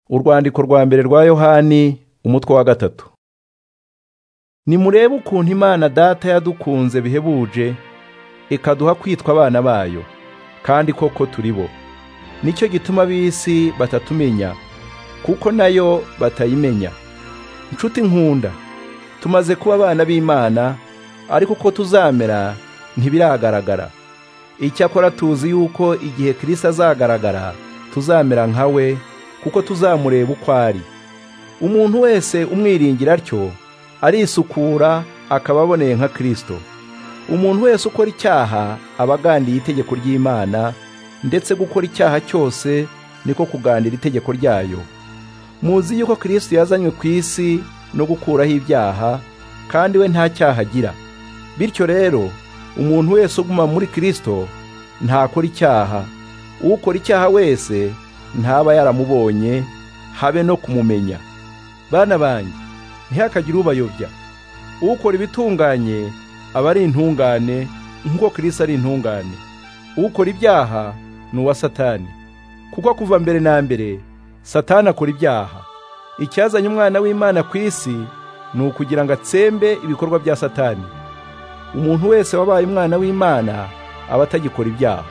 urwandiko rwa mbere rwa yohani umutwe wa gatatu nimurebe ukuntu imana data yadukunze bihebuje ikaduha kwitwa abana bayo kandi koko turi bo nicyo gituma ab'isi batatumenya kuko nayo batayimenya inshuti nkunda tumaze kuba abana b'imana ariko uko tuzamera ntibiragaragara icyakora tuzi yuko igihe kirisi azagaragara tuzamera nka we kuko tuzamureba uko ari umuntu wese umwiringira atyo arisukura akaba aboneye nka kirisito umuntu wese ukora icyaha aba agandiye itegeko ry'imana ndetse gukora icyaha cyose niko kugandira itegeko ryayo muzi yuko kirisito yazanywe ku isi no gukuraho ibyaha kandi we nta cyaha agira bityo rero umuntu wese uguma muri kirisito ntakora icyaha ukora icyaha wese ntaba yaramubonye habe no kumumenya bana banjye ntihakagire ubayobya ukora ibitunganye aba ari intungane nk'uko kirisi ari intungane ukora ibyaha ni uwa satani kuko kuva mbere na mbere satani akora ibyaha icyazanye umwana w'imana ku isi ni ukugira ngo atsembe ibikorwa bya satani umuntu wese wabaye umwana w'imana aba atagikora ibyaha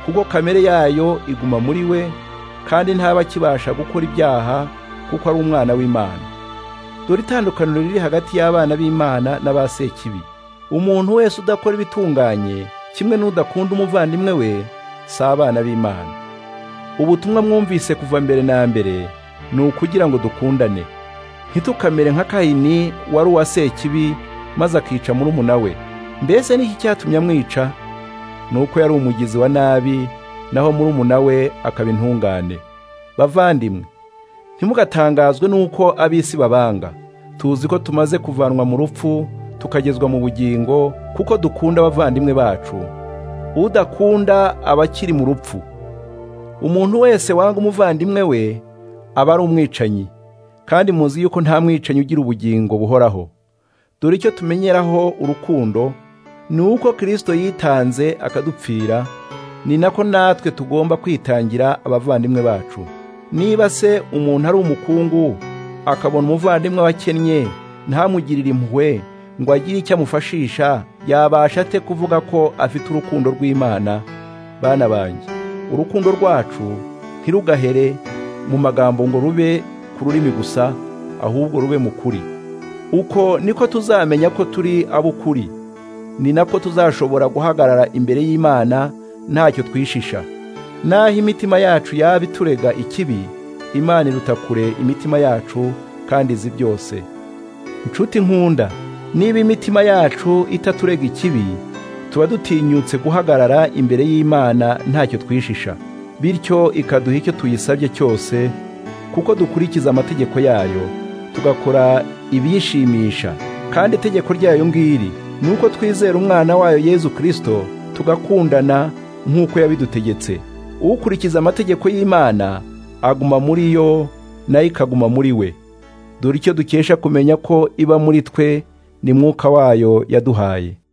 kuko kamere yayo iguma muri we kandi ntaba akibasha gukora ibyaha kuko ari umwana w'imana dore itandukaniro riri hagati y'abana b'imana n'abasekibi umuntu wese udakora ibitunganye kimwe n'udakunda umuvandimwe we si abana b'imana ubutumwa mwumvise kuva mbere na mbere ni ukugira ngo dukundane ntitukamere nka kahini wari uwa sekibi maze akica murumuna we mbese n'iki cyatumye amwica ni uko yari umugizi wa nabi naho murumuna we akaba intungane bavandimwe ntimugatangazwe n'uko ab'isi babanga tuzi ko tumaze kuvanwa mu rupfu tukagezwa mu bugingo kuko dukunda abavandimwe bacu udakunda aba akiri mu rupfu umuntu wese wanga umuvandimwe we aba ari umwicanyi kandi muzi yuko nta mwicanyi ugira ubugingo buhoraho dore icyo tumenyeraho urukundo ni uko kirisito yitanze akadupfira ni nako natwe tugomba kwitangira abavandimwe bacu niba se umuntu ari umukungu akabona umuvandimwe wakennye ntamugirire impuhwe ngo agire icyo amufashisha yabasha ate kuvuga ko afite urukundo rw'imana bana banjye urukundo rwacu ntirugahere mu magambo ngo rube ku rurimi gusa ahubwo rube mu kuri uko niko tuzamenya ko turi ab'ukuri ni nako tuzashobora guhagarara imbere y'imana ntacyo twishisha naho imitima yacu yaba iturega ikibi imana iruta kure imitima yacu kandi izi byose inshuti nkunda niba imitima yacu itaturega ikibi tuba dutinyutse guhagarara imbere y'imana ntacyo twishisha bityo ikaduha icyo tuyisabye cyose kuko dukurikiza amategeko yayo tugakora ibiyishimisha kandi itegeko ryayo ngiri ni uko twizera umwana wayo yezu kirisito tugakundana nk'uko yabidutegetse ukurikiza amategeko y'imana aguma muri yo nayo ikaguma muri we dore icyo dukesha kumenya ko iba muri twe ni mwuka wayo yaduhaye